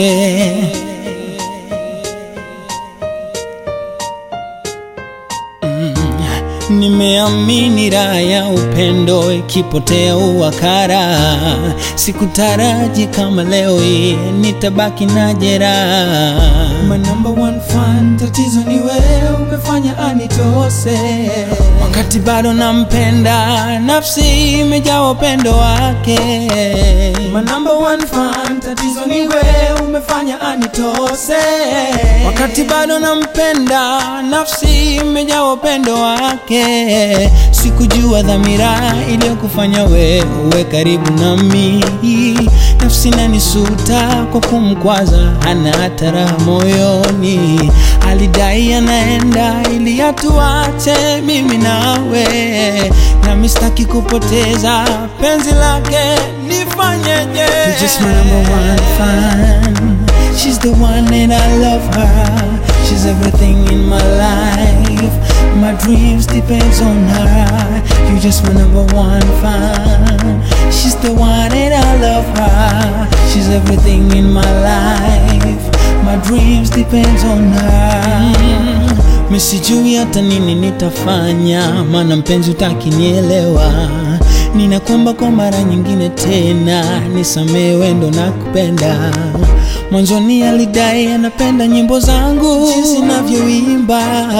Nimeamini raha ya upendo ikipotea uwakara, sikutaraji kama leo hii nitabaki na jeraha. My number one fan, tatizo ni wewe umefanya anitose. Wakati bado nampenda, nafsi imejaa upendo wake. My number one fan, tatizo ni wewe umefanya anitose. Wakati bado nampenda, nafsi imejaa upendo wake. Sikujua dhamira iliyokufanya wewe uwe karibu nami. Nafsi nanisuta kwa kumkwaza, hana hata raha moyoni. Alidai anaenda ili atuache mimi nawe, nami sitaki kupoteza penzi lake, nifanyeje? You're just my number one fan. She's the one and I love her. She's everything in my life. My dreams depends on her. You're just my number one fan. She's the one and I love her. She's everything in my life. My dreams depends on her. Mm, misijui hata nini nitafanya, maana mpenzi utakinielewa. Ninakuomba kwa mara nyingine tena, nisamehe wendo na kupenda. Mwanzoni alidai anapenda nyimbo zangu jinsi navyoimba,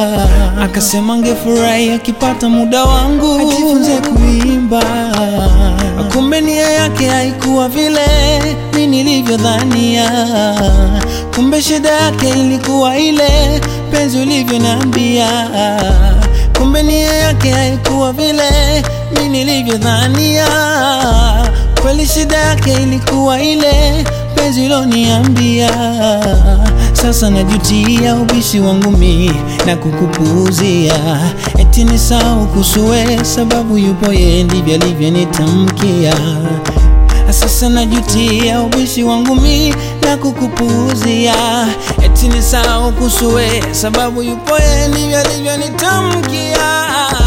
akasema angefurahi akipata muda wangu ajifunze kuimba. Kumbe nia yake haikuwa vile mi nilivyodhania, kumbe shida yake ilikuwa ile penzi ulivyoniambia. Kumbe nia yake haikuwa vile mi nilivyodhania, kweli shida yake ilikuwa ile penzi uloniambia. Sasa najutia ubishi wangu mi na kukupuuzia, eti ni sawa kusue sababu yupo yeye, ndivyo alivyonitamkia. Sasa najutia ubishi wangu mi na kukupuuzia, eti ni sawa kusue sababu yupo yeye, ndivyo alivyonitamkia.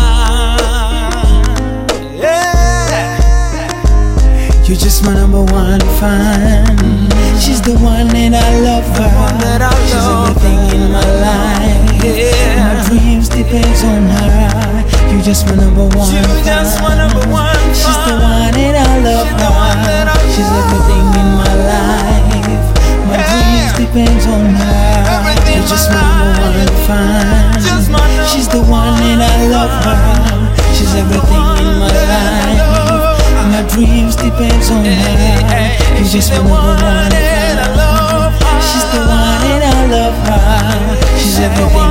Yeah. You're just my number one fan. She's the one and I love her. She's everything in my life. My dreams depends on her. You're just my number one fan. She's the one and I love her. She's everything in my life. My dreams depends on her. You're just my number one fan. She's the one and I love her. She's everything in my life. My dreams depends on her. You're just my number one fan. She's the one and I love her. She's everything